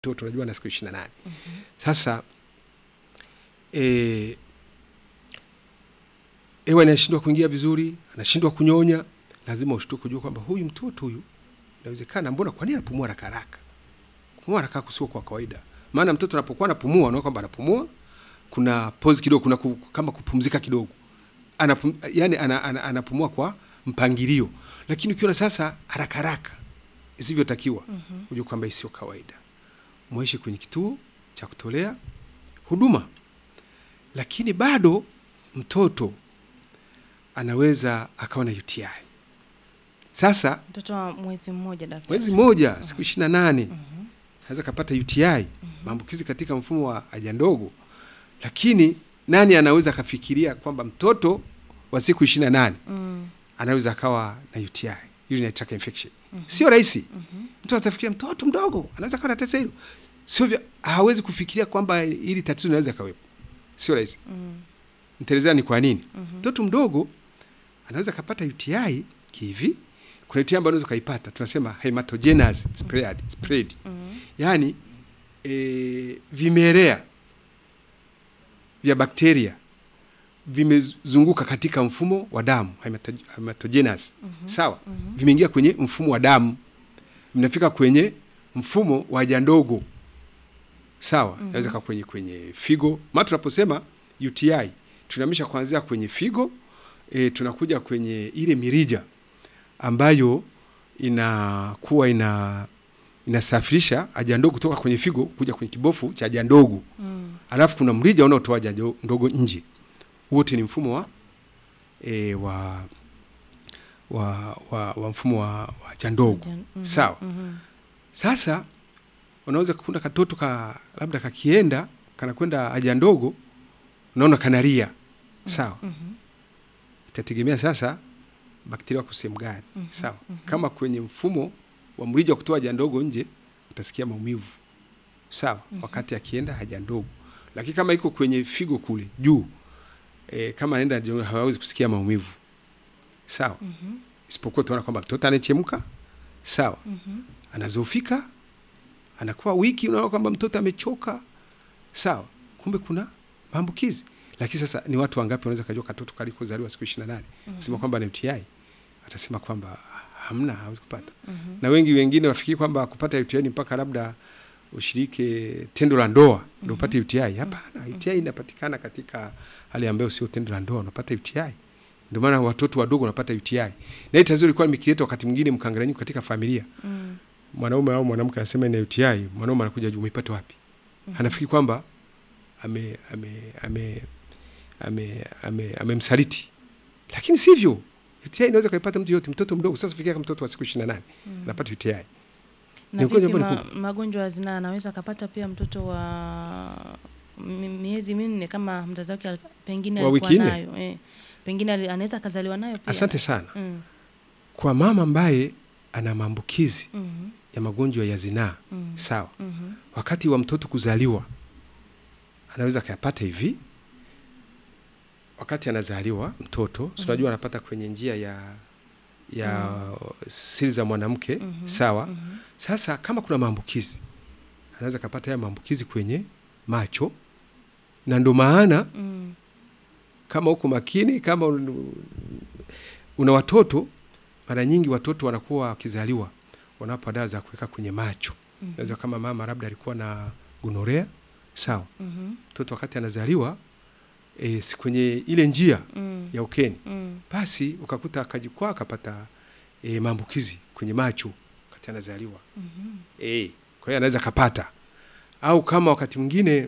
mtoto unajua na siku ishirini na nane sasa e, ewe anashindwa kuingia vizuri anashindwa kunyonya lazima ushtuke kujua kwamba huyu mtoto huyu inawezekana mbona kwa nini anapumua haraka haraka kupumua haraka kusio kwa kawaida maana mtoto anapokuwa anapumua unaona kwamba anapumua kuna pause kidogo kuna ku, kama kupumzika kidogo Anapum, yani ana, ana, anapumua kwa mpangilio lakini ukiona sasa haraka haraka isivyotakiwa mm-hmm. ujue kwamba hii sio kawaida mwaishi kwenye kituo cha kutolea huduma lakini bado mtoto anaweza akawa na UTI sasa mtoto wa mwezi mmoja daktari. mwezi mmoja siku ishirini na nane anaweza kapata UTI maambukizi katika mfumo wa haja ndogo lakini nani anaweza akafikiria kwamba mtoto wa siku ishirini na nane Mm. anaweza akawa na UTI urinary tract infection sio rahisi mtu atafikiria mtoto mdogo anaweza akawa na tatizo hilo sio vya hawezi kufikiria kwamba hili tatizo linaweza kawepo sio rahisi Mm. nitaelezea ni kwa nini mtoto mdogo anaweza kapata UTI kihivi kuna UTI ambayo unaweza ukaipata tunasema hematogenous spread, spread. Mm. yaani e, vimelea vya bakteria vimezunguka katika mfumo wa damu hemato- hematogenous sawa vimeingia kwenye mfumo wa damu vinafika kwenye mfumo wa haja ndogo sawa naweza kaa kwenye kwenye figo maana tunaposema UTI tunamisha kuanzia kwenye figo e, tunakuja kwenye ile mirija ambayo inakuwa ina inasafirisha haja ndogo kutoka kwenye figo kuja kwenye kibofu cha haja ndogo Mm. alafu kuna mrija unaotoa haja ndo- ndogo nje wote ni mfumo wa e, wa, wa, wa, wa mfumo wa, wa haja ndogo Jan- mhm, sawa mhm. sasa unaweza kukunda katoto ka labda kakienda kanakwenda haja ndogo unaona kanaria sawa Mhm. itategemea sasa bakteria wako sehemu gani sawa kama kwenye mfumo wa mrija wa kutoa haja ndogo nje utasikia maumivu sawa wakati akienda haja ndogo lakini kama iko kwenye figo kule juu e, kama anaenda haja ndogo, hawawezi kusikia maumivu sawa Mhm. isipokuwa utaona kwamba mtoto anachemka sawa Mhm. anazofika anakuwa wiki unaona kwamba mtoto amechoka sawa kumbe kuna maambukizi lakini sasa ni watu wangapi wanaweza kajua katoto kalikozaliwa siku ishirini na nane kusema kwamba ni UTI atasema kwamba hamna hawezi kupata Mhm. na wengi wengine wafikiri kwamba kupata UTI ni mpaka labda ushirike tendo la ndoa ndio upate UTI hapana UTI inapatikana katika hali ambayo sio tendo la ndoa unapata UTI ndio maana watoto wadogo wanapata UTI na hii tatizo lilikuwa limekileta wakati mwingine mkanganyiko katika familia Mm. mwanaume au mwanamke anasema ina UTI, mwanaume anakuja juu, umeipata wapi? Anafikiri kwamba ame ame ame ame ame amemsaliti, lakini sivyo. UTI inaweza kaipata mtu yote, mtoto mdogo. Sasa fikiria kama mtoto wa siku 28 anapata UTI. na Ni ugonjwa vipi ambao ni ma, magonjwa ya zinaa anaweza akapata pia mtoto wa mi- miezi minne kama mzazi wake al- pengine Wa alikuwa wiki nne? nayo eh. pengine ali- anaweza akazaliwa nayo pia Asante sana mm. kwa mama ambaye ana maambukizi Mhm. ya magonjwa ya zinaa Mhm. sawa, Mhm. wakati wa mtoto kuzaliwa anaweza akayapata hivi wakati anazaliwa mtoto mm tunajua anapata kwenye njia ya ya siri za mwanamke Mhm. sawa Mhm. sasa kama kuna maambukizi anaweza akapata haya maambukizi kwenye macho na ndo maana Mm. kama uko makini kama un- una watoto mara nyingi watoto wanakuwa wakizaliwa wanawapa dawa za kuweka kwenye macho Mhm. naweza kama mama labda alikuwa na gonorea sawa Mhm. mtoto wakati anazaliwa e, si kwenye ile njia Mm. ya ukeni Mm. basi ukakuta akajikwaa akapata e, maambukizi kwenye macho wakati anazaliwa Mhm. e, kwa hiyo anaweza akapata au kama wakati mwingine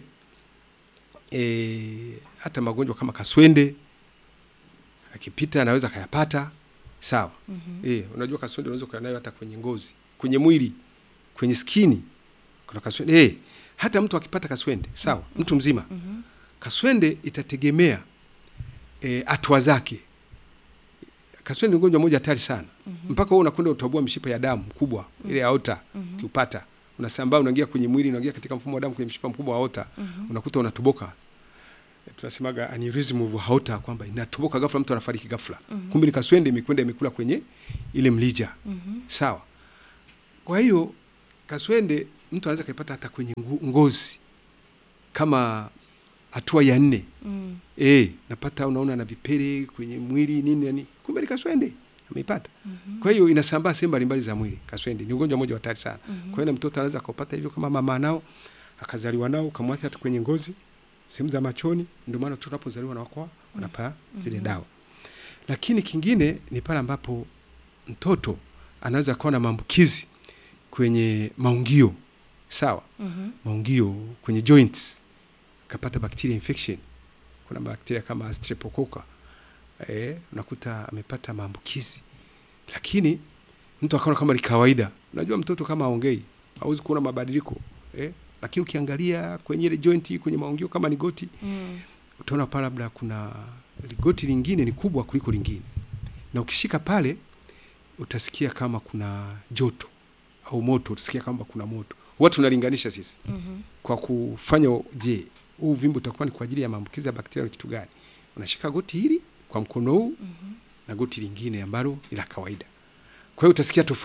e, hata magonjwa kama kaswende akipita anaweza akayapata sawa Mhm. e, unajua kaswende unaweza ukawa nayo hata kwenye ngozi kwenye mwili kwenye skini kuna kaswende e, hata mtu akipata kaswende sawa mtu mzima Mhm. kaswende itategemea e, hatua zake kaswende ni ugonjwa moja hatari sana mpaka wewe unakwenda utabua mishipa ya damu kubwa ile aota ukiupata unasambaa unaingia kwenye mwili unaingia katika mfumo wa damu kwenye mshipa mkubwa wa aota unakuta unatoboka E, tunasemaga aneurysm of aorta kwamba inatoboka ghafla mtu anafariki ghafla kumbe ni kaswende imekwenda imekula kwenye ile mlija Mhm. sawa kwa hiyo kaswende mtu anaweza kaipata hata kwenye ngu- ngozi kama hatua ya nne Mm. e, napata unaona na vipele kwenye mwili nini nani, kumbe ni kaswende ameipata. Mhm. Kwa hiyo inasambaa sehemu mbalimbali za mwili. Kaswende ni ugonjwa mmoja wa hatari sana. Mhm. Kwa hiyo na mtoto anaweza akaupata hivyo kama mama nao akazaliwa nao ukamwathiri hata kwenye ngozi, sehemu za machoni. Ndio maana watoto wanapozaliwa na wako wanapaa zile Mhm. dawa. Lakini kingine ni pale ambapo mtoto anaweza kuwa na maambukizi kwenye maungio, sawa, Mhm. maungio kwenye joints, kapata bacteria infection. Kuna bakteria kama streptococcus eh, unakuta amepata maambukizi, lakini mtu akaona kama ni kawaida. Unajua mtoto kama aongei hauwezi kuona mabadiliko eh, lakini ukiangalia kwenye ile joint kwenye maungio kama ni goti Mm. utaona pale labda kuna goti lingine ni kubwa kuliko lingine, na ukishika pale utasikia kama kuna joto au moto, utasikia kama kuna moto. Watu tunalinganisha sisi Mhm. kwa kufanya, je, huu uvimbe utakuwa ni kwa ajili ya maambukizi ya bakteria au kitu gani? Unashika goti hili kwa mkono huu Mhm. na goti lingine ambalo ni la kawaida, kwa hiyo utasikia tofauti.